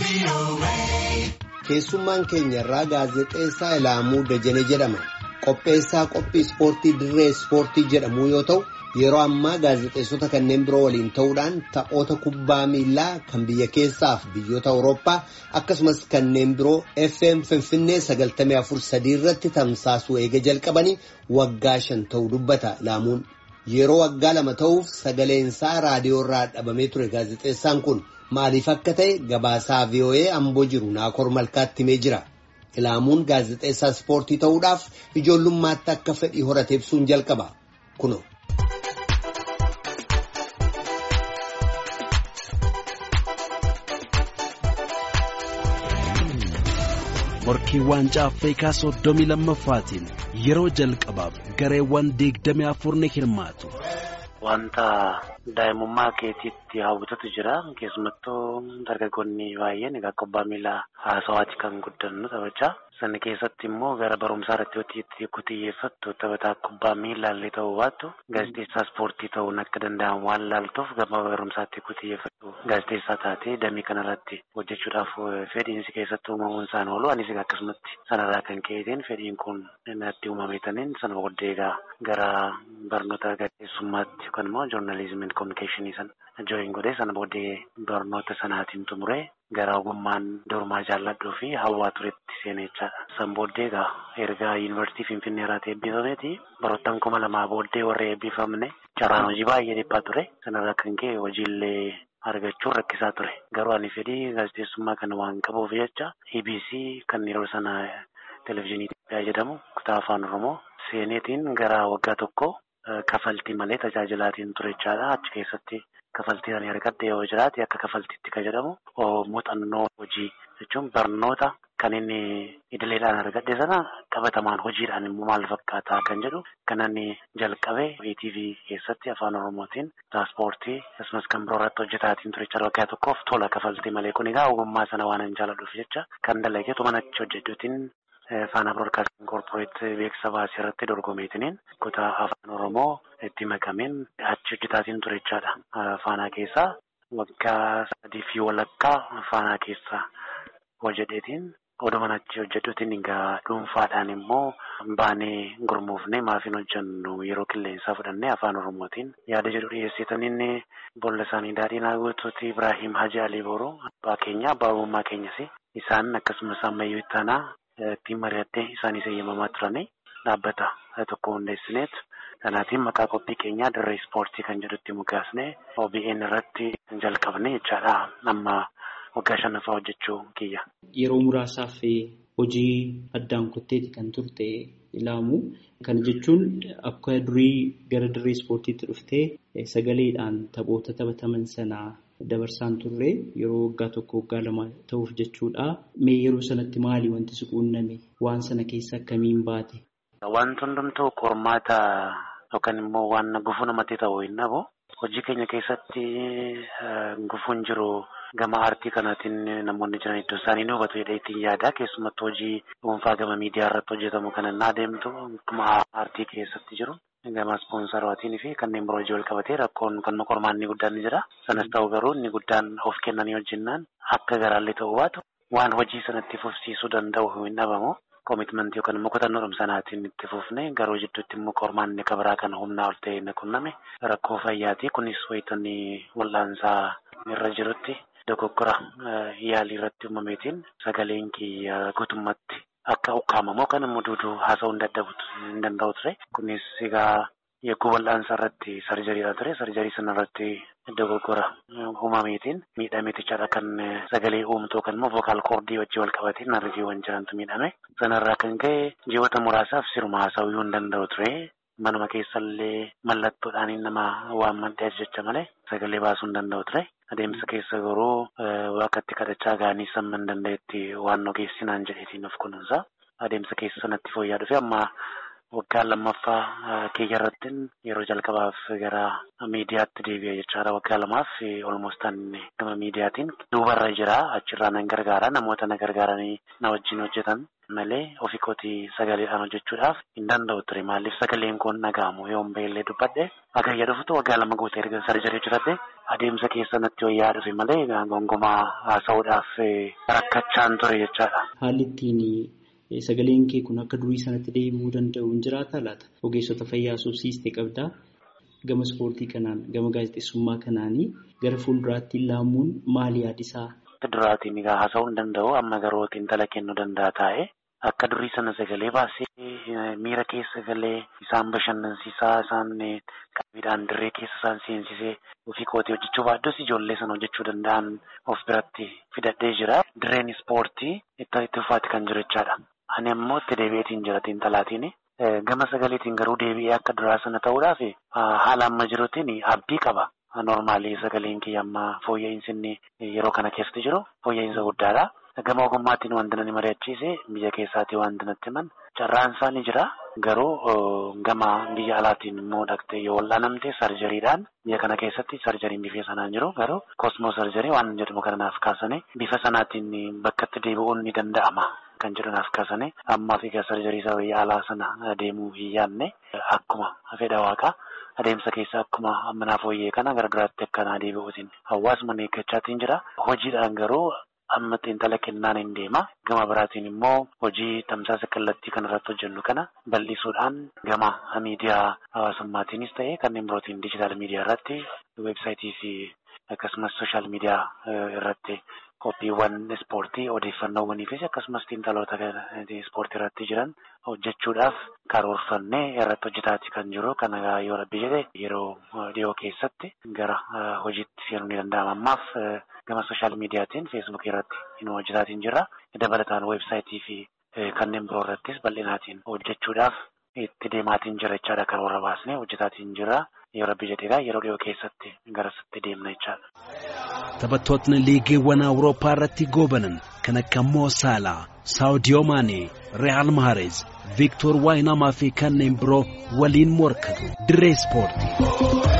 Keessummaan keenya irraa gaazexeessaa Ilaamuu Dajane jedhama. Qopheessaa qophii ispoortii dirree ispoortii jedhamu yoo ta'u yeroo ammaa gaazexeessota kanneen biroo waliin ta'uudhaan taphoota kubbaa miilaa kan biyya keessaaf biyyoota Awurooppaa akkasumas kanneen biroo FM Finfinnee 94.3 irratti tamsaasuu eega jalqabanii waggaa shan ta'uu dubbata Ilaamuun. Yeroo waggaa lama ta'uuf sagaleensaa raadiyoo irraa dhabamee ture gaazexeessaan kun maaliif akka ta'e gabaasaa VOA amboo jiru naakor malkaatti himee jira. Ilaamuun gaazexeessaa ispoortii ta'uudhaaf ijoollummaatti akka fedhii horate ibsuun jalqaba. Kuno. Morkii waancaa Afrikaa soddomii lammaffaatiin yeroo jalqabaaf gareewwan digdamii afur ni hirmaatu. Wanta daa'imummaa keetiitti hawwatutu jira. Keessumattuu dargaggoonni baay'een egaa kubbaa miilaa haasawaati kan guddannu taphachaa. Sana keessatti immoo gara barumsaa irratti yoo xiyyeeffattu taphataa kubbaa miilaallee ta'uu baattu gaazexeessaa ispoortii ta'uun akka danda'amu waan laaltuuf gama barumsaatti yoo xiyyeeffattu gaazexeessaa taatee damee kanarratti hojjechuudhaaf fedhiinsi keessatti uumamuun isaan oolu anis akkasumatti sanarraa kan ka'eetiin fedhiin kun natti uumameetaniin sana booddee egaa gara barnoota gaazexeessummaatti yookaan immoo joornaalizimii kominikeeshinii sana jooyin godhee sana booddee barnoota sanaatiin xumuree. Gara ogummaan dormaa jaalladhuu fi hawwaa turetti seenechaa san booddee egaa erga yuunivarsiitii Finfinnee irratti eebbifameeti baroottan kuma lamaa booddee warra eebbifamne carraan hojii baay'ee dhiphaa ture sanarraa kan ka'e hojiillee argachuun rakkisaa ture garuu ani fedhii gaazexeessummaa kana waan qabuuf jecha EBC kan yeroo sana televezyiinii Itoophiyaa jedhamu kutaa afaan Oromoo seeneetiin gara waggaa tokko kafaltii malee tajaajilaatiin turechaadha achi keessatti. Kafaltii kan argadde yoo jiraate akka kafaltiitti kan jedhamu muuxannoo hojii jechuun barnoota kan inni idileedhaan argadde sana qabatamaan hojiidhaan immoo maal fakkaataa kan jedhu kan inni jalqabe ETV keessatti afaan oromootiin tiraanspoortii akkasumas kan biroo irratti hojjetaatiin turecha waggaa tokkoof tola kafaltii malee kun egaa ogummaa sana waan hin jaalladhuuf jecha kan dalageetu mana achi hojjechuutiin. Faana Broadcasting Corporate beeksisa baasii irratti dorgomeetiniin kutaa afaan Oromoo itti makameen achi hojjetaatiin turechaadha. Faanaa keessaa waggaa sadii fi walakkaa faanaa keessaa hojjeteetiin odumaan achi hojjetuutiin egaa dhuunfaadhaan immoo baanee gurmuufnee maafiin hojjennu yeroo qilleensaa fudhannee afaan Oromootiin yaada jedhu dhiyeessitaniin bolla isaanii daadhiin guutuuti Ibrahim Haji Alii Booroo abbaa keenya abbaa uummaa keenyas isaan akkasumas ammayyuu ittaanaa. Ittiin mari'attee isaanis eeyyamamaa turanii dhaabbata tokko hundeessineet kanaatiin maqaa qophii keenyaa dirree ispoortii kan jedhutti mukaasnee OBN irratti jalqabne jechaadha amma waggaa shanaffaa hojjechuu kiyya. Yeroo muraasaaf hojii addaan kutteeti kan turte ilaamu kana jechuun akka durii gara dirree ispoortiitti dhuftee sagaleedhaan taphoota taphataman sanaa. Dabarsaan turre yeroo waggaa tokko waggaa lama ta'uuf jechuudha. Mee yeroo sanatti maali wanti si quunname? Waan sana keessa akkamiin baate? Wanti hundumtuu qormaata yookaan immoo waan gufuu namatti ta'u hin dhabu. Hojii keenya keessatti gufuun jiru gama aartii kanaatiin namoonni jiran iddoo isaanii ni hubatu jedhee ittiin yaada. Keessumattuu hojii dhuunfaa gama miidiyaa irratti hojjetamu kan inni adeemtu akkuma aartii keessatti jiru. Gama ispoonsaraatiin fi kanneen biroo hojii wal qabatee rakkoon kan qormaan inni guddaan ni jira. Sanas ta'u garuu inni guddaan of kennanii hojjennaan akka garaallee ta'uu baatu waan hojii sanatti fufsiisuu danda'u hin dhabamu. Koomitmentii yookaan immoo kutannoo sanaatiin itti fufne garuu jidduutti immoo qormaan inni kabiraa kan humnaa ol ta'e inni qunname rakkoo fayyaati. Kunis wayitanii wal'aansaa irra jirutti dogoggora yaalii irratti uumameetiin sagaleen kiyya guutummaatti. Akka ukkaamamoo kan immoo duuduu haasa'uu hin danda'u ture. Kunis egaa eeguu wal'aansaa irratti sarjariidha ture. Sarjarii sana irratti dogoggora uumameetiin miidhameetichaadha kan sagalee uumtu yookaan immoo vokaal koordii wajjin wal qabateen narriiwwan jirantu miidhame. Sanarraa kan ka'e ji'oota muraasaaf siruma haasa'uu hin danda'u ture. Manuma keessallee mallattoodhaan nama waan mandhee jecha malee sagalee baasuu hin danda'u ture. Adeemsa keessa garuu waaqatti kadhachaa ga'anii samma hin danda'etti waan ogeessinaan jedheetiin of kunuunsa. Adeemsa keessa sanatti fooyya'aa dhufe amma waggaa lammaffaa kiyya irratti yeroo jalqabaaf gara miidiyaatti deebi'e jechaadha. Waggaa lamaaf olmoostaan gama miidiyaatiin duubarra jira. Achirraa nan gargaara. Namoota na gargaaranii na wajjin hojjetan malee ofii kootii sagaleedhaan hojjechuudhaaf hin danda'u ture. Maaliif sagaleen kun dhaga'amu yoo beellee dubbadhe hagayya dhufutu waggaa lama guutee erga sarjarii hojjetadhe adeemsa keessa natti wayyaa dhufe malee gongomaa haasa'uudhaaf rakkachaan ture jechaadha. Haalli ittiin sagaleen kee kun akka durii sanatti deebi'uu danda'u hin jiraata laata? Ogeessota fayyaa subsiistee qabdaa. Gama ispoortii kanaan gama gaazexeessummaa kanaanii gara fuulduraatti laamuun maali yaadisaa? Duraatiin egaa haasa'uu hin danda'u amma garuu xiinxala kennuu danda'a taa'e akka durii sana sagalee baasee miira keessa galee isaan bashannansiisaa isaan qabiidhaan dirree keessa isaan seensisee ofii kootii hojjechuu baaddos ijoollee sana hojjechuu danda'an of biratti fidadhee jira. Dirreen ispoortii itti itti ufaati kan jiru jechaadha. Ani ammoo itti deebi'eetiin jira xiinxalaatiin. Gama sagaleetiin garuu deebi'ee akka duraa sana ta'uudhaaf haala amma jiruutiin abdii qaba. Normaalii sagaleen kiyya amma fooyya'insi inni yeroo kana keessatti jiru fooyya'insa guddaadha. Gama ogummaatiin wanti nani mari'achiise biyya keessaatii wanti natti himan carraan isaa ni jira. Garuu gama biyya alaatiin immoo dhaqxee yoo wal'aanamte sarjariidhaan biyya kana keessatti sarjariin bifa sanaan jiru garuu kosmoo sarjarii waan jedhamu kanaaf kaasanii bifa sanaatiin bakka itti deebi'uun ni danda'ama. Kan jedhanaaf kaasanii ammaaf egaa sarjarii isaa biyya alaa sana deemuu hin yaadne akkuma fedha waaqaa adeemsa keessa akkuma ammanaa fooyyee kana gargaraatti akkanaa deebi'uutiin hawaasuma eeggachaatiin jira. Hojiidhaan garuu amma xiinxala kennaan hin deema. Gama biraatiin immoo hojii tamsaasa kallattii kanarratti hojjennu kana bal'isuudhaan gama miidiyaa hawaasummaatiinis ta'e kanneen birootiin diijitaal miidiyaa irratti weebsaayitii fi akkasumas sooshaal miidiyaa irratti. Qophiiwwan ispoortii odeeffannoowwanii fi akkasumas xiinxaloota ispoortii irratti jiran hojjechuudhaaf karoorfannee irratti hojjetaati kan jiru. Kana yoo rabbi jedhe yeroo dhiyoo keessatti gara hojiitti seenuu ni danda'ama. Ammaaf gama sooshaal miidiyaatiin feesbuukii irratti hin hojjetaatiin jirra. Dabalataan weebsaayitii fi kanneen biroo irrattis bal'inaatiin hojjechuudhaaf itti deemaatiin jira jechaadha. Karoora baasnee hojjetaatiin jirra. Yoo rabbi jedheedha yeroo dhiyoo keessatti garasitti deemna jechaadha. Taphattootni liigiiwwan Awurooppaa irratti goobanan kan akka Moo Saalaa, Saawudiyoo Maanee, Re'aal Mahareez, Viiktoor Waayinaamaa fi kanneen biroo waliin morkatu. Dirree Ispoortii.